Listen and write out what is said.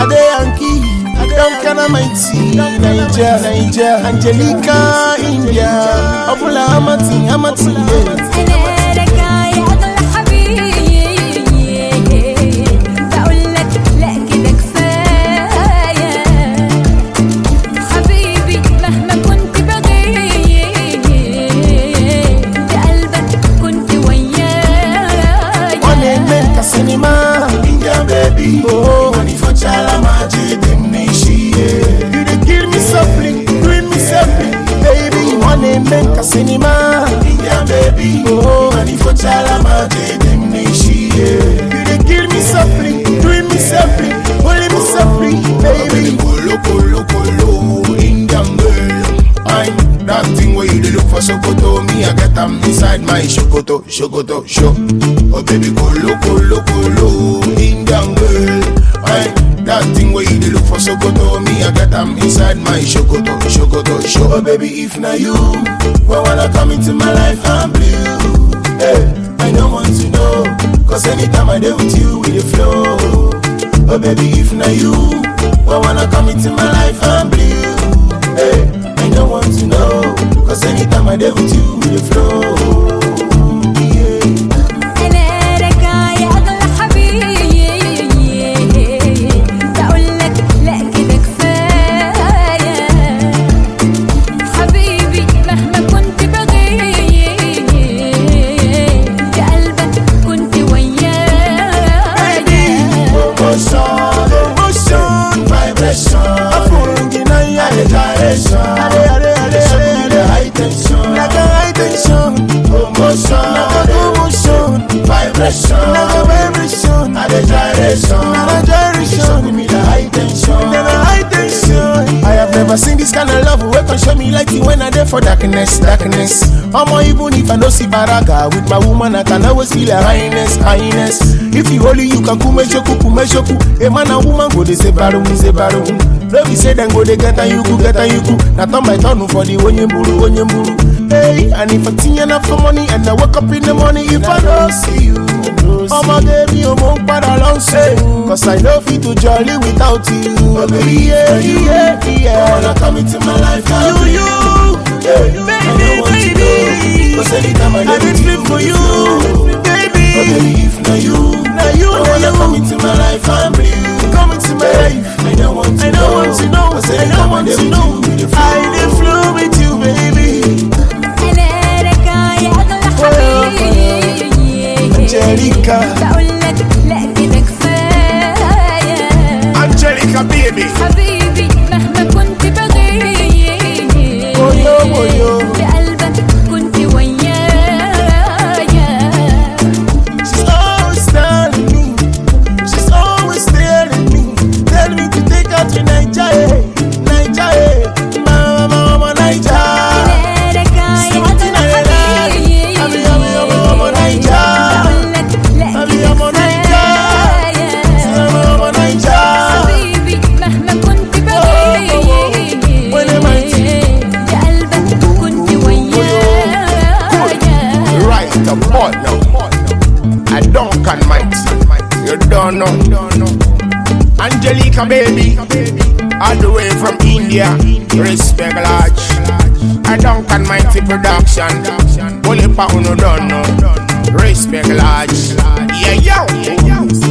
Ade Yankee, Duncan Mighty, Niger, Niger, Angelica, India, Abula Amati, Amati, yeah. انا لك يا اغلى حبيبي بقول لك لا كده كفايه حبيبي مهما كنت بغيب بقلبك كنت ويايا One make a cinema, India baby, oh, money for chala magic, them nishi, yeah. You dey kill me softly, doing me softly, baby. One make a cinema, India baby, oh, money for chala magic, them nishi, yeah. You dey kill me softly, doing me softly, holding me softly, baby. Kolo kolo kolo, Indian girl. I'm that thing where you dey look for Sokoto. Me, I get them inside my Shokoto, Shokoto, show. Oh baby, kolo kolo kolo, Indian girl. I'm that thing where you dey look for Sokoto. Me, I get them inside my Shokoto, Shokoto, show. Oh baby, if na you, why wanna come into my life? I'm blue. Hey, I don't want to know, cause anytime I dey with you, we dey flow. Oh baby, if na you, why wanna come into my life? I'm blue. Hey, I don't want to know, cause anytime I dey with you, we dey flow. Yeah. انا لك يا اغلى حبيبي بقول لك لا كده كفايه حبيبي مهما كنت بغيب بقلبك كنت ويايا Emotion, emotion, vibration. Afurungina the direction. Ade, ade, ade, ade, the high tension. Like a high tension. Emotion, like a commotion. Vibration, like a vibration. Ade gyration, like a gyration. Give me the high tension. Like a high tension. I have never seen this kind of love wey can show me light when I dey for darkness, darkness. Omo, even if I no see baraka with my woman, I can always feel her highness, highness. If you only you can kume shoku, kume shoku. A man and woman go dey say barum, say barum. No be say them go dey get and you go get and you go. Na turn by turn for the onye buru, onye buru. Hey, and if I think enough for money and I wake up in the morning, if I don't see you. Ọmọ gẹ́bí ọmọ ń padà lọ ṣe. Cause I no fit to jolly without you. Oh, baby, yeah, yeah, yeah. Wanna come into my life now. You, you. Yeah, baby, baby. Cause anytime I I dey sleep for you, baby. Oh, baby, if na you, Na you, I na wanna you. come into my life and blue. Come into my life. I don't want to I don't want to know. Cause I anytime don't want dey to with know. you, we dey I dey flow with you, baby. انا لك يا اغلى حبيبي Angelica. بقول لك لا كده كفايه Angelica, baby. حبيبي مهما كنت بغيب Oyo, oyo. بقلبك كنت ويايا She's always telling me, she's always telling me, tell me to take her to Nigeria, Nigeria, mama, mama, Nigeria. انا لك يا اغلى حبيبي Abi, abi, abi, abi, Nigeria. بقول لك لا Abi, كده abi, كفايه Mama, mama, Nigeria. حبيبي مهما كنت بغيب When am I بقلبك كنت ويايا Right, a boy now. I don't can might. You don't know. Angelica, baby. All the way from India. Respect large. I don't can mighty production. Only pa uno don't know. Respect large. Yeah, yo.